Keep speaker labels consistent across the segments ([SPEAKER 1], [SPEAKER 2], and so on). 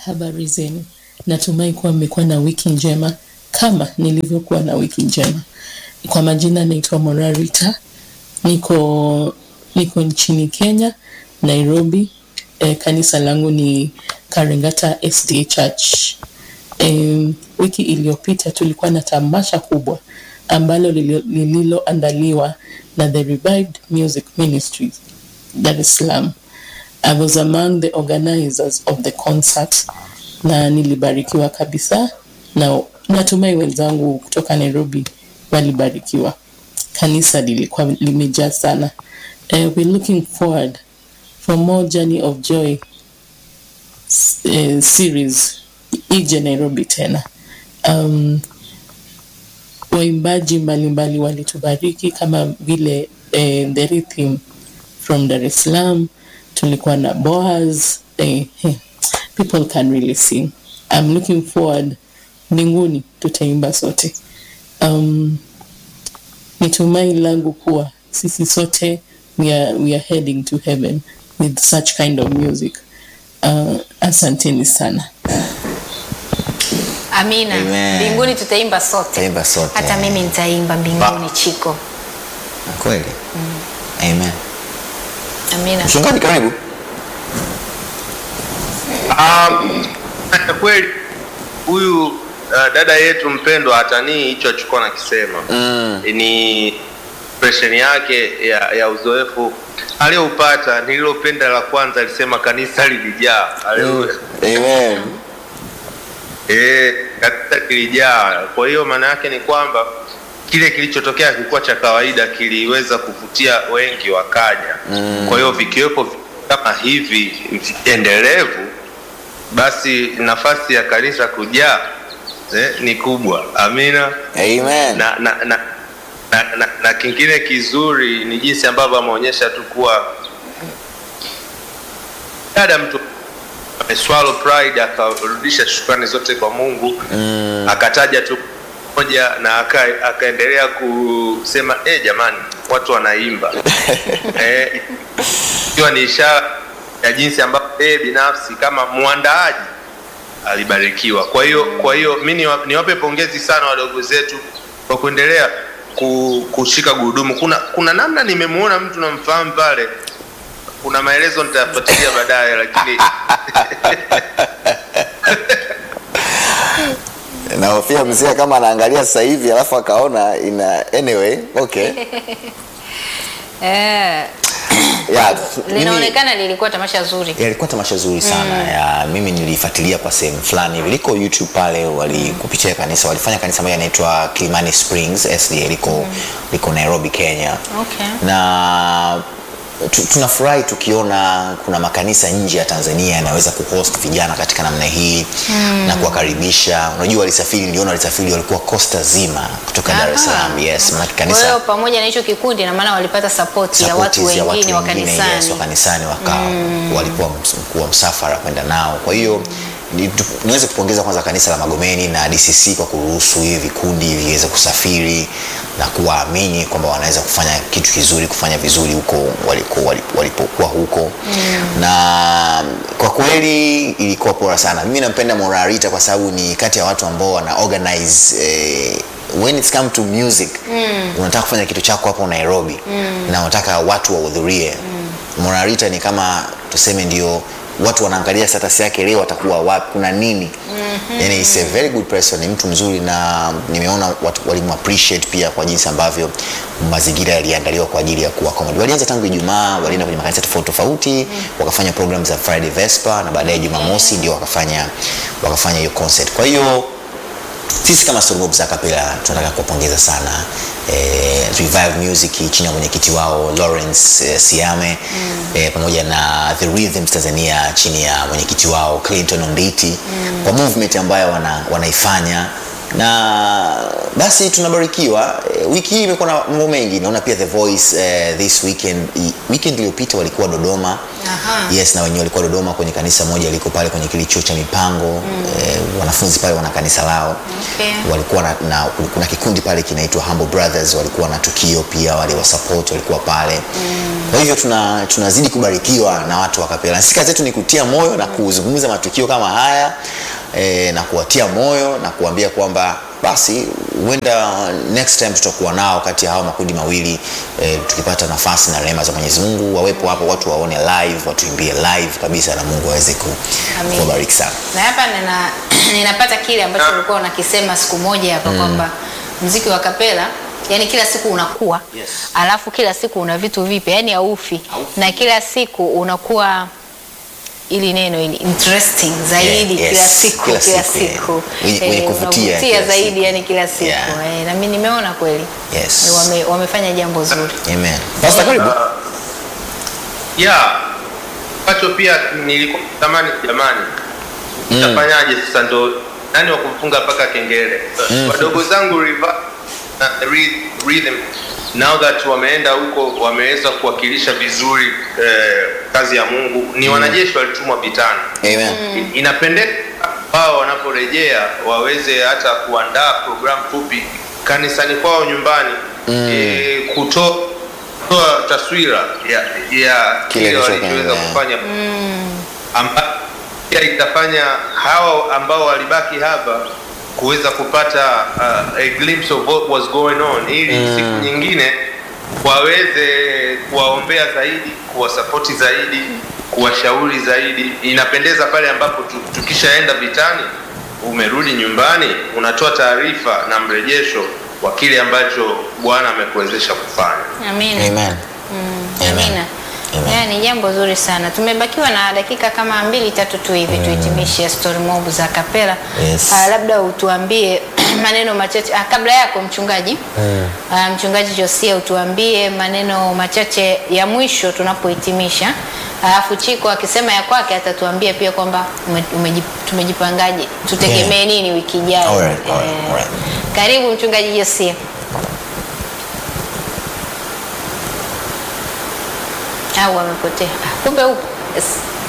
[SPEAKER 1] habari zenu. Natumai kuwa mmekuwa na wiki njema kama nilivyokuwa na wiki njema. Kwa majina naitwa Morarita, niko niko nchini Kenya, Nairobi. E, kanisa langu ni Karengata SDA Church. E, wiki iliyopita tulikuwa na tamasha kubwa ambalo lililo- lililoandaliwa na the Revived Music Ministries Dar es Salaam. I was among the organizers of the concert na nilibarikiwa kabisa na natumai wenzangu kutoka Nairobi walibarikiwa. Kanisa lilikuwa limejaa sana. Uh, we're looking forward for more Journey of Joy uh, series ije Nairobi tena. Um, waimbaji mbalimbali walitubariki kama vile eh, the rhythm from Dar es Salaam tulikuwa na Boaz eh, eh, people can really sing I'm looking forward mbinguni tutaimba sote um, ni tumaini langu kuwa sisi sote we are, we are heading to heaven with such kind of music uh, asanteni sana
[SPEAKER 2] Amina.
[SPEAKER 3] Amen.
[SPEAKER 2] Mbinguni tutaimba sote.
[SPEAKER 3] Tutaimba sote.
[SPEAKER 2] Hata mimi nitaimba mbinguni Chiko.
[SPEAKER 3] kweli amen
[SPEAKER 2] Amina.
[SPEAKER 3] mchungaji karibu
[SPEAKER 4] Um, kweli huyu uh, dada yetu mpendwa hatanii hicho alichokuwa nakisema mm. ni impression yake ya, ya uzoefu aliyoupata nililopenda la kwanza alisema kanisa lilijaa Haleluya.
[SPEAKER 3] amen
[SPEAKER 4] Eh, kanisa lilijaa kwa hiyo maana yake ni kwamba kile kilichotokea kilikuwa cha kawaida kiliweza kuvutia wengi wakaja mm. kwa hiyo vikiwepo vitu kama hivi endelevu basi nafasi ya kanisa kujaa eh, ni kubwa amina
[SPEAKER 3] amen
[SPEAKER 4] na, na, na, na, na, na kingine kizuri ni jinsi ambavyo ameonyesha tu kuwa dada mtu ameswallow pride akarudisha shukrani zote kwa mungu mm. akataja tu moja na aka- akaendelea kusema eh jamani watu wanaimba eh, ikiwa ni ishara ya jinsi ambavyo yeye binafsi kama mwandaaji alibarikiwa kwa hiyo kwa hiyo mi niwa- niwape pongezi sana wadogo zetu kwa kuendelea ku- kushika gurudumu kuna kuna namna nimemuona mtu namfahamu pale kuna maelezo nitafuatilia baadaye lakini
[SPEAKER 3] nahofia mzee kama anaangalia sasa hivi alafu akaona ina anyway okay
[SPEAKER 2] Eh,
[SPEAKER 3] yeah, mimi-
[SPEAKER 2] linaonekana lilikuwa tamasha zuri.
[SPEAKER 3] Yeah, ilikuwa tamasha zuri sana mm. ya mimi nilifuatilia kwa sehemu fulani hivi liko youtube pale walikupitia kanisa walifanya kanisa moja inaitwa kilimani springs sda liko, mm. liko nairobi kenya
[SPEAKER 2] Okay.
[SPEAKER 3] na tu, tunafurahi tukiona kuna makanisa nje ya tanzania yanaweza kuhost vijana katika namna hii mm. na kuwakaribisha unajua walisafiri niliona walisafiri walikuwa kosta zima kutoka dar es salaam yes maanake
[SPEAKER 2] Kwa hiyo
[SPEAKER 3] kanisa
[SPEAKER 2] pamoja na hicho kikundi na maana walipata support ya watu
[SPEAKER 3] supporters ya
[SPEAKER 2] wengine wa
[SPEAKER 3] yes,
[SPEAKER 2] kanisani.
[SPEAKER 3] wa kanisani waka walikuwa ms- mkuu wa msafara kwenda nao kwa hiyo ni- tu- niweze kupongeza kwanza kanisa la magomeni na dcc kwa kuruhusu hivi vikundi viweze kusafiri na kuwaamini kwamba wanaweza kufanya kitu kizuri kufanya vizuri huko waliko- walipo- walipokuwa huko mm. na kwa kweli ilikuwa bora sana mimi nampenda morarita kwa sababu ni kati ya watu ambao wana organize eh, when it's come to music mm. unataka kufanya kitu chako hapo nairobi mm. na unataka watu wahudhurie mm. morarita ni kama tuseme ndio watu wanaangalia status yake leo atakuwa wapi kuna nini mm-hmm. yani is a very good person ni mtu mzuri na nimeona watu walimu appreciate pia kwa jinsi ambavyo mazingira yaliandaliwa kwa ajili ya kuwa comedy walianza tangu ijumaa walienda kwenye makanisa tofauti tofauti mm. wakafanya program za friday vespa na baadaye jumamosi ndio wakafanya wakafanya hiyo concert kwa hiyo sisi kama Storm za Kapela tunataka kuwapongeza sana eh, Revive Music chini ya mwenyekiti wao Lawrence eh, Siame mm. eh, pamoja na The Rhythms Tanzania chini ya mwenyekiti wao Clinton Onditi mm. kwa movement ambayo wana, wanaifanya na basi tunabarikiwa Eh, wiki hii imekuwa na mambo mengi naona pia the voice eh, this weekend i- weekend iliyopita walikuwa dodoma
[SPEAKER 2] Aha.
[SPEAKER 3] yes na wenyewe walikuwa dodoma kwenye kanisa moja liko pale kwenye kile chuo cha mipango mm. eh, wanafunzi pale wana kanisa lao
[SPEAKER 2] Okay.
[SPEAKER 3] walikuwa na, na kuna kikundi pale kinaitwa Humble Brothers walikuwa na tukio pia wale wa support walikuwa pale mm. kwa hivyo tuna tunazidi kubarikiwa na watu wa kapela sisi kazi yetu ni kutia moyo na kuzungumza matukio kama haya e, na kuwatia moyo na kuambia kwamba basi huenda next time tutakuwa nao kati ya hao makundi mawili e, tukipata nafasi na rehema za Mwenyezi Mungu wawepo hapo watu waone live watuimbie live kabisa na Mungu aweze ku-
[SPEAKER 2] Amin.
[SPEAKER 3] kuwabariki sana
[SPEAKER 2] na hapa nina, ninapata kile ambacho ulikuwa unakisema siku moja hapa kwamba mziki wa kapela yani kila siku unakuwa
[SPEAKER 3] Yes.
[SPEAKER 2] alafu kila siku una vitu vipya yani haufi
[SPEAKER 3] Haufi.
[SPEAKER 2] na kila siku unakuwa ili neno ili interesting zaidi
[SPEAKER 3] Yeah, yes.
[SPEAKER 2] kila siku
[SPEAKER 3] Kila
[SPEAKER 2] kila,
[SPEAKER 3] siku, yeah.
[SPEAKER 2] siku
[SPEAKER 3] Wenye- wenye kuvutia
[SPEAKER 2] unavutia
[SPEAKER 3] kila
[SPEAKER 2] zaidi
[SPEAKER 3] siku.
[SPEAKER 2] yani kila siku
[SPEAKER 3] Yeah.
[SPEAKER 2] eh, na mimi nimeona kweli
[SPEAKER 3] Yes.
[SPEAKER 2] wame, wamefanya jambo zuri
[SPEAKER 3] Amen. Pastor karibu.
[SPEAKER 4] ya ambacho pia nilikuwa tamani jamani tafanyaje sasa ndo nani wa kumfunga mpaka kengele wadogo zangu Riva- na Ry- rhythm now that wameenda huko wameweza kuwakilisha vizuri eh, kazi ya mungu ni wanajeshi walitumwa vitani
[SPEAKER 3] Amen.
[SPEAKER 4] inapendeza wao wanaporejea waweze hata kuandaa programu fupi kanisani kwao nyumbani mm. e, kutoa kutoa taswira ya, ya
[SPEAKER 3] Kile
[SPEAKER 4] kile walichoweza
[SPEAKER 3] kilichoendelea.
[SPEAKER 4] kufanya amba pia itafanya hawa ambao walibaki hapa kuweza kupata uh, a glimpse of what was going on ili siku nyingine waweze kuwaombea zaidi kuwasapoti zaidi kuwashauri zaidi inapendeza pale ambapo tu- tukishaenda vitani umerudi nyumbani unatoa taarifa na mrejesho wa kile ambacho bwana amekuwezesha kufanya
[SPEAKER 2] amina
[SPEAKER 3] Amen. Amen.
[SPEAKER 2] Amina.
[SPEAKER 3] Amen.
[SPEAKER 2] Yeah, ni jambo zuri sana. Tumebakiwa na dakika kama mbili tatu tu hivi tuhitimishe story mob za kapela.
[SPEAKER 3] Yes.
[SPEAKER 2] Ah, labda utuambie maneno machache ah, kabla yako mchungaji ah, mchungaji Josia utuambie maneno machache ya mwisho tunapohitimisha, alafu Chiko akisema ya kwake atatuambia pia kwamba ume- umeji- tumejipangaje, tutegemee
[SPEAKER 3] Yeah.
[SPEAKER 2] nini wiki ijayo.
[SPEAKER 3] Alright, alright,
[SPEAKER 2] Eh,
[SPEAKER 3] alright.
[SPEAKER 2] Karibu mchungaji Josia. Au amepotea? Ah, Kumbe upo. Yes.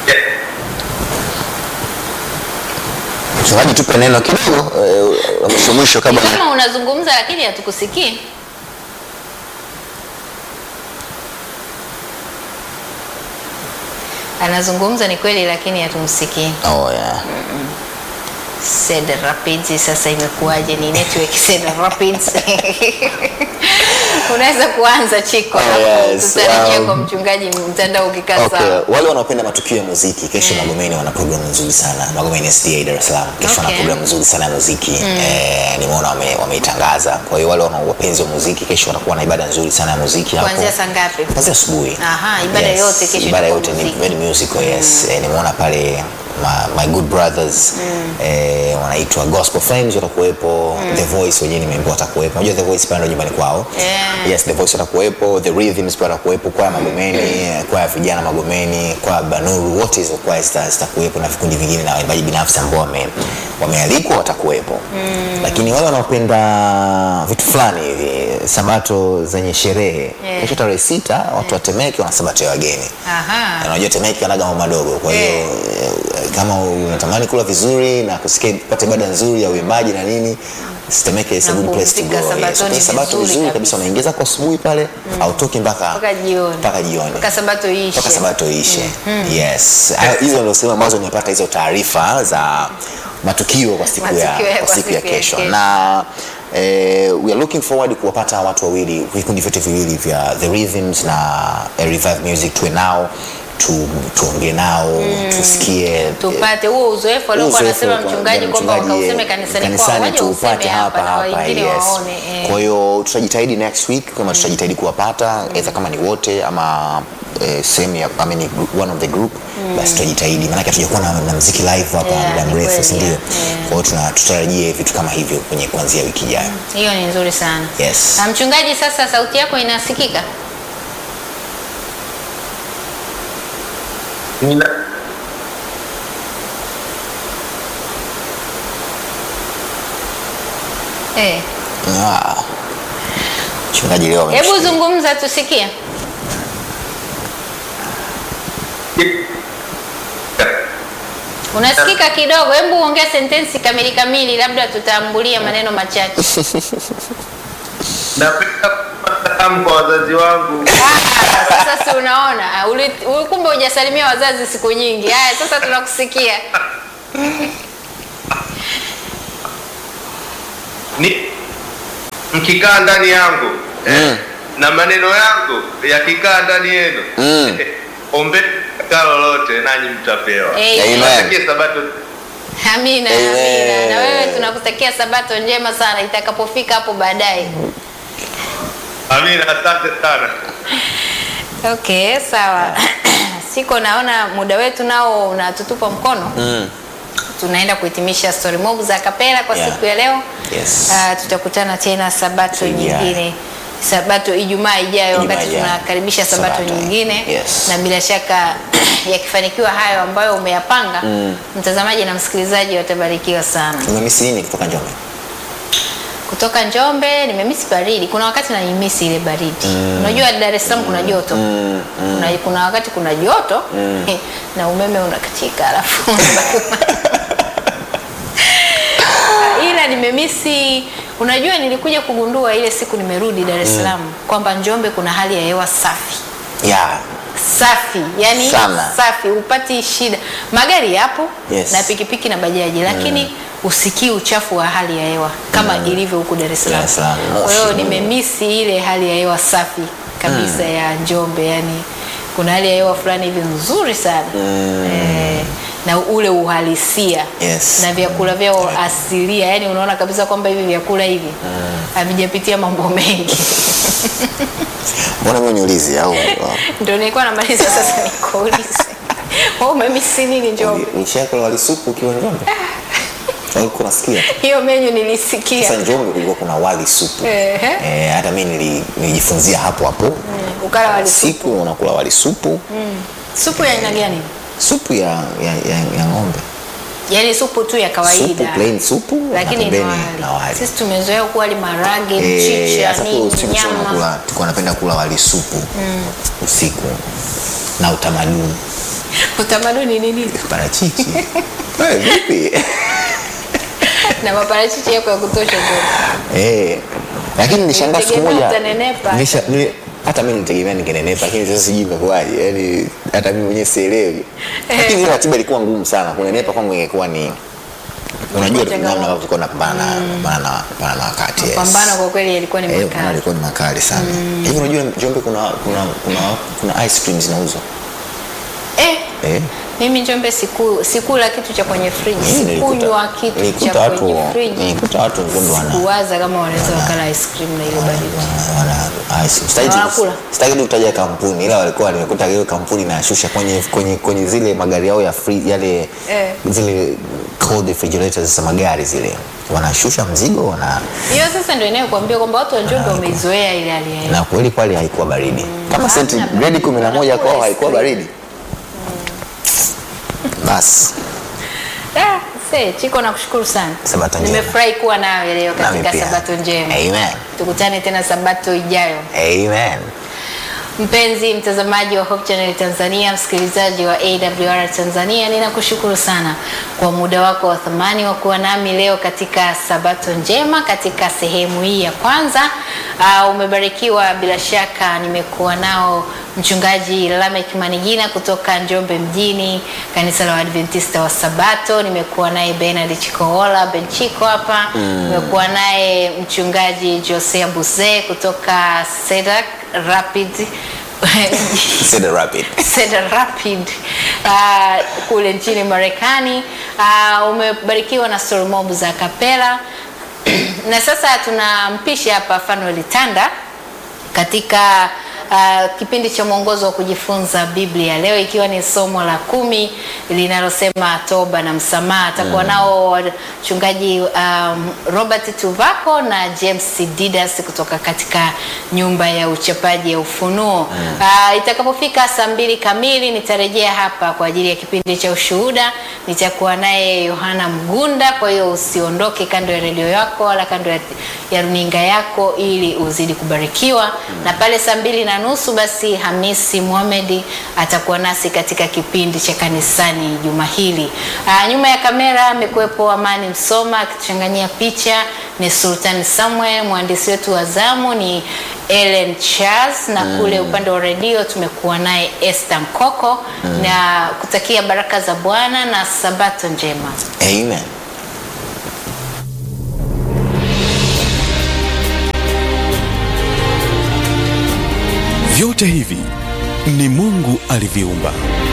[SPEAKER 3] Mchungaji, tupe neno kidogo eh, la mwisho mwisho kabla
[SPEAKER 2] Ni kama unazungumza lakini hatukusikii. Anazungumza ni kweli lakini hatumsikii.
[SPEAKER 3] oh, yeah.
[SPEAKER 2] Cedar Rapids sasa imekuwaje? Ni network Cedar Rapids. Unaweza kuanza Chiko,
[SPEAKER 3] Oh,
[SPEAKER 2] alafu
[SPEAKER 3] yes,
[SPEAKER 2] tutarejea
[SPEAKER 3] um,
[SPEAKER 2] kwa mchungaji mtandao ukikaa
[SPEAKER 3] Okay.
[SPEAKER 2] sawa.
[SPEAKER 3] Wale wanaopenda matukio ya muziki kesho Magomeni wana programu nzuri sana. Magomeni SDA Dar es Salaam kesho wana
[SPEAKER 2] Okay.
[SPEAKER 3] programu nzuri sana ya muziki eh, nimeona wame- wameitangaza. Kwa hiyo wale wana wapenzi wa muziki kesho watakuwa na ibada nzuri sana ya muziki hapo.
[SPEAKER 2] Kuanzia saa ngapi?
[SPEAKER 3] Kuanzia asubuhi.
[SPEAKER 2] Aha, ibada yote kesho
[SPEAKER 3] Ibada
[SPEAKER 2] itakuwa
[SPEAKER 3] yote ni
[SPEAKER 2] muziki.
[SPEAKER 3] very musical, yes. Eh, nimeona pale my, my good brothers eh, wanaitwa Gospel Flames watakuwepo, The Voice wenyewe nimeambiwa watakuwepo. Unajua The Voice pale ndio nyumbani kwao.
[SPEAKER 2] Yeah.
[SPEAKER 3] Yes, The Voice watakuwepo, The Rhythms pia watakuwepo, kwaya Magomeni, eh, kwaya vijana Magomeni, kwaya Banuru, wote hizo kwaya zita- zitakuwepo na vikundi vingine na waimbaji binafsi ambao wame, wamealikwa watakuwepo. Lakini wale wanaopenda vitu fulani hivi, sabato zenye sherehe,
[SPEAKER 2] Yeah.
[SPEAKER 3] kesho tarehe sita watu wa Temeke wana sabato ya wageni.
[SPEAKER 2] Aha.
[SPEAKER 3] Na unajua Temeke anaga mambo madogo, kwa hiyo
[SPEAKER 2] Eh.
[SPEAKER 3] eh, kama unatamani kula vizuri na kusikia kupata ibada nzuri ya uimbaji na nini Temeke is a
[SPEAKER 2] Na
[SPEAKER 3] good place to go.
[SPEAKER 2] kupumzika
[SPEAKER 3] Yes,
[SPEAKER 2] sabatoni
[SPEAKER 3] kwa sabato
[SPEAKER 2] vizuri
[SPEAKER 3] vizuri
[SPEAKER 2] kabisa.
[SPEAKER 3] kabisa, unaingiza kwa asubuhi pale, hautoki mpaka
[SPEAKER 2] Mpaka jioni.
[SPEAKER 3] mpaka jioni
[SPEAKER 2] Mpaka sabato iishe.
[SPEAKER 3] mpaka sabato ishe. Yes, Hayo- hizo ndio sehemu ambazo nimepata hizo taarifa za matukio kwa siku ya
[SPEAKER 2] Matukio ya-
[SPEAKER 3] kwa
[SPEAKER 2] kwa
[SPEAKER 3] siku ya
[SPEAKER 2] siku ya
[SPEAKER 3] kesho
[SPEAKER 2] kesho.
[SPEAKER 3] na eh, we are looking forward kuwapata watu wawili vikundi vyote viwili vya The Rhythms na eh, Revive Music tuwe nao tu, tuongee nao tusikie
[SPEAKER 2] tupate huo uzoefu aliokuwa
[SPEAKER 3] uzoefu
[SPEAKER 2] anasema
[SPEAKER 3] kwa-
[SPEAKER 2] mchungaji
[SPEAKER 3] ya
[SPEAKER 2] kwamba
[SPEAKER 3] mchungaji,
[SPEAKER 2] ukauseme
[SPEAKER 3] eh,
[SPEAKER 2] kanisani kwao, waje
[SPEAKER 3] tuupate
[SPEAKER 2] useme
[SPEAKER 3] hapa
[SPEAKER 2] hapa na
[SPEAKER 3] hapa
[SPEAKER 2] wengine
[SPEAKER 3] yes.
[SPEAKER 2] waone. eh.
[SPEAKER 3] Kwa hiyo tutajitahidi next week kama tutajitahidi kuwapata either kama ni wote ama eh, sehemu ya I mean, group- one of the group basi tutajitahidi, maanake hatujakuwa na, na muziki live hapa
[SPEAKER 2] Yeah,
[SPEAKER 3] muda
[SPEAKER 2] ni
[SPEAKER 3] mrefu,
[SPEAKER 2] kweli,
[SPEAKER 3] si ndio?
[SPEAKER 2] yeah.
[SPEAKER 3] Kwa hiyo tuna- tutarajie vitu kama hivyo kwenye kuanzia wiki ijayo.
[SPEAKER 2] Hiyo ni nzuri sana.
[SPEAKER 3] Yes.
[SPEAKER 2] Na mchungaji, sasa sauti yako inasikika?
[SPEAKER 4] Nina,
[SPEAKER 2] Eh.
[SPEAKER 3] Ah. Mchungaji leo
[SPEAKER 2] Hebu
[SPEAKER 3] amemshikilia.
[SPEAKER 2] zungumza tusikie. Unasikika kidogo, hebu ongea sentensi kamili kamili, labda tutaambulia maneno machache.
[SPEAKER 4] napenda kufahamu kwa wazazi wangu
[SPEAKER 2] Ah, sasa si unaona, Ah, uli- uli- kumbe hujasalimia wazazi siku nyingi. Haya, sasa tunakusikia.
[SPEAKER 4] ni mkikaa ndani yangu eh, na maneno yangu yakikaa ndani yenu
[SPEAKER 3] Mm.
[SPEAKER 4] ombe kaa lolote nanyi mtapewa
[SPEAKER 2] Amen.
[SPEAKER 3] Amen.
[SPEAKER 4] Niwatakie sabato
[SPEAKER 2] Amina,
[SPEAKER 3] Amen.
[SPEAKER 2] amina. Na wewe tunakutakia sabato njema sana itakapofika hapo baadaye.
[SPEAKER 4] amina asante sana
[SPEAKER 2] Okay, sawa. Siko naona muda wetu nao unatutupa mkono.
[SPEAKER 3] Mm.
[SPEAKER 2] Tunaenda kuhitimisha story mob za kapela kwa
[SPEAKER 3] Yeah.
[SPEAKER 2] siku ya leo.
[SPEAKER 3] Yes.
[SPEAKER 2] Ah, tutakutana tena sabato
[SPEAKER 3] Ijayo.
[SPEAKER 2] nyingine sabato Ijumaa ijayo,
[SPEAKER 3] Ijumaa
[SPEAKER 2] wakati
[SPEAKER 3] ijayo.
[SPEAKER 2] tunakaribisha sabato,
[SPEAKER 3] Sabato.
[SPEAKER 2] nyingine
[SPEAKER 3] Yes.
[SPEAKER 2] na bila shaka yakifanikiwa hayo ambayo umeyapanga mtazamaji na msikilizaji watabarikiwa sana.
[SPEAKER 3] Umemisi nini kutoka Njombe?
[SPEAKER 2] Kutoka Njombe nimemisi baridi, kuna wakati naimisi ile baridi. Unajua Dar es Salaam kuna joto kuna, kuna wakati kuna joto na umeme unakatika alafu ila nimemisi. Unajua, nilikuja kugundua ile siku nimerudi Dar es Salaam kwamba Njombe kuna hali ya hewa safi
[SPEAKER 3] Yeah.
[SPEAKER 2] safi yani
[SPEAKER 3] Sana.
[SPEAKER 2] safi, upati shida. Magari yapo
[SPEAKER 3] Yes.
[SPEAKER 2] na pikipiki na bajaji, lakini usikii uchafu wa hali ya hewa kama ilivyo huku Dar es Salaam.
[SPEAKER 3] Dar es Salaam,
[SPEAKER 2] Kwa hiyo
[SPEAKER 3] moshi.
[SPEAKER 2] nimemisi ile hali ya hewa safi kabisa ya Njombe, yani kuna hali ya hewa fulani hivi nzuri sana eh, na ule uhalisia
[SPEAKER 3] Yes.
[SPEAKER 2] na vyakula vyao asilia, yani unaona kabisa kwamba hivi vyakula hivi havijapitia mambo mengi.
[SPEAKER 3] Mbona mimi niulize au
[SPEAKER 2] Ndio nilikuwa namaliza sasa nikuulize. Wewe umemisi nini Njombe?
[SPEAKER 3] ulishakula wali supu ukiwa Njombe? Ulikuwa unasikia?
[SPEAKER 2] Hiyo menyu nilisikia.
[SPEAKER 3] Sasa Njombe kulikuwa kuna wali supu.
[SPEAKER 2] Ehe.
[SPEAKER 3] Eh, hata mimi nili- nilijifunzia hapo hapo.
[SPEAKER 2] Ukala wali supu.
[SPEAKER 3] Siku unakula wali supu,
[SPEAKER 2] Supu ya aina gani?
[SPEAKER 3] supu ya ya, ya, ya ng'ombe.
[SPEAKER 2] Yaani supu tu ya
[SPEAKER 3] Supu
[SPEAKER 2] kawaida.
[SPEAKER 3] plain supu na
[SPEAKER 2] Lakini na
[SPEAKER 3] pembeni
[SPEAKER 2] wali.
[SPEAKER 3] na wali.
[SPEAKER 2] Sisi tumezoea kuwa wali marage,
[SPEAKER 3] Eh,
[SPEAKER 2] mchicha,
[SPEAKER 3] sasa
[SPEAKER 2] nini,
[SPEAKER 3] usiku sana
[SPEAKER 2] nyama.
[SPEAKER 3] kula, tulikuwa napenda kula wali supu usiku na utamaduni
[SPEAKER 2] Utamaduni ni nini?
[SPEAKER 3] parachichi. Eh, vipi?
[SPEAKER 2] Na maparachichi yako ya kutosha tu.
[SPEAKER 3] Eh, lakini nilishangaa siku
[SPEAKER 2] Nilitegemea
[SPEAKER 3] moja
[SPEAKER 2] utanenepa.
[SPEAKER 3] nilisha- nili- hata mimi nilitegemea ningenenepa, lakini sasa sijui imekuwaje, yani hata mimi mwenyewe sielewi. Lakini ile ratiba ilikuwa ngumu sana, kunenepa kwangu ingekuwa ni unajua
[SPEAKER 2] changamoto.
[SPEAKER 3] namna ambavyo tulikuwa tunapambana na pambana na pambana na wakati. yes.
[SPEAKER 2] Pambano kwa kweli yalikuwa ni
[SPEAKER 3] Eh, pambano
[SPEAKER 2] makali.
[SPEAKER 3] ilikuwa ni makali sana. Hivi unajua Njombe kuna kuna kuna kuna ice cream zinauzwa.
[SPEAKER 2] Eh,
[SPEAKER 3] Eh.
[SPEAKER 2] mimi Njombe siku sikula kitu cha kwenye friji.
[SPEAKER 3] Mimi nilikuta-
[SPEAKER 2] Sikunywa kitu
[SPEAKER 3] nilikuta
[SPEAKER 2] cha
[SPEAKER 3] watu
[SPEAKER 2] kwenye friji.
[SPEAKER 3] nilikuta watu Njombe wana
[SPEAKER 2] Kuwaza kama wanaweza wakala ice cream na ile baridi.
[SPEAKER 3] wana ice cream. Sitaki tu-
[SPEAKER 2] Wanakula.
[SPEAKER 3] Sitaki tu kutaja kampuni ila walikuwa nimekuta hiyo kampuni inashusha kwenye kwenye kwenye zile magari yao ya free yale
[SPEAKER 2] Eh.
[SPEAKER 3] zile cold refrigerators za magari zile wanashusha mzigo wana
[SPEAKER 2] Hiyo sasa ndio inayokuambia kwamba watu wa Njombe wameizoea ile hali ya hewa.
[SPEAKER 3] na kweli pale haikuwa baridi kama
[SPEAKER 2] Hamna
[SPEAKER 3] centigrade
[SPEAKER 2] baridi.
[SPEAKER 3] 11 kwao
[SPEAKER 2] Wanakula
[SPEAKER 3] haikuwa
[SPEAKER 2] ice cream.
[SPEAKER 3] baridi basi
[SPEAKER 2] Ah, se, Chiko nakushukuru sana.
[SPEAKER 3] Sabato njema.
[SPEAKER 2] Nimefurahi kuwa nawe leo
[SPEAKER 3] Nami
[SPEAKER 2] katika
[SPEAKER 3] pia.
[SPEAKER 2] Sabato njema.
[SPEAKER 3] amen
[SPEAKER 2] Tukutane tena Sabato ijayo.
[SPEAKER 3] amen
[SPEAKER 2] Mpenzi mtazamaji wa Hope Channel Tanzania, msikilizaji wa AWR Tanzania, ninakushukuru sana kwa muda wako wa thamani wa kuwa nami leo katika Sabato njema katika sehemu hii ya kwanza. Uh, umebarikiwa bila shaka. Nimekuwa nao mchungaji Lamek Manigina kutoka Njombe mjini, kanisa la Waadventista wa Sabato. Nimekuwa naye Bernard Chikoola Benchiko hapa. Nimekuwa naye mchungaji Josea Buze kutoka Sedak Rapid
[SPEAKER 3] Cedar Rapid
[SPEAKER 2] Cedar Rapid uh, kule nchini Marekani. Uh, umebarikiwa na story mob za kapela na sasa tunampisha hapa Fanuel Tanda katika uh, kipindi cha mwongozo wa kujifunza Biblia leo ikiwa ni somo la kumi linalosema toba na msamaha. Atakuwa nao wachungaji um, Robert Tuvako na James Didas kutoka katika nyumba ya uchapaji ya Ufunuo. Uh, itakapofika saa mbili kamili nitarejea hapa kwa ajili ya kipindi cha ushuhuda. Nitakuwa naye Yohana Mgunda, kwa hiyo usiondoke kando ya redio yako wala kando ya, ya runinga yako ili uzidi kubarikiwa. Na pale saa mbili na nusu basi Hamisi Mohamed atakuwa nasi katika kipindi cha kanisani juma hili. Uh, nyuma ya kamera amekuwepo Amani Msoma akituchanganyia picha, ni Sultan Samuel, mwandishi wetu wa zamu ni Ellen Charles na kule upande wa redio tumekuwa naye Esther Mkoko na kutakia baraka za Bwana na sabato njema.
[SPEAKER 3] Amen.
[SPEAKER 5] Vyote hivi ni Mungu aliviumba.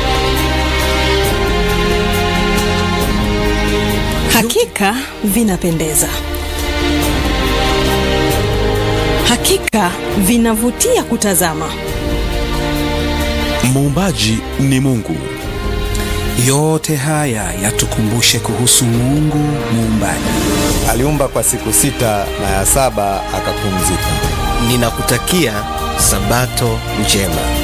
[SPEAKER 6] Hakika vinapendeza, hakika vinavutia kutazama.
[SPEAKER 5] Muumbaji ni Mungu.
[SPEAKER 7] Yote haya yatukumbushe kuhusu Mungu muumbaji.
[SPEAKER 8] Aliumba kwa siku sita na ya saba akapumzika.
[SPEAKER 9] Ninakutakia Sabato njema.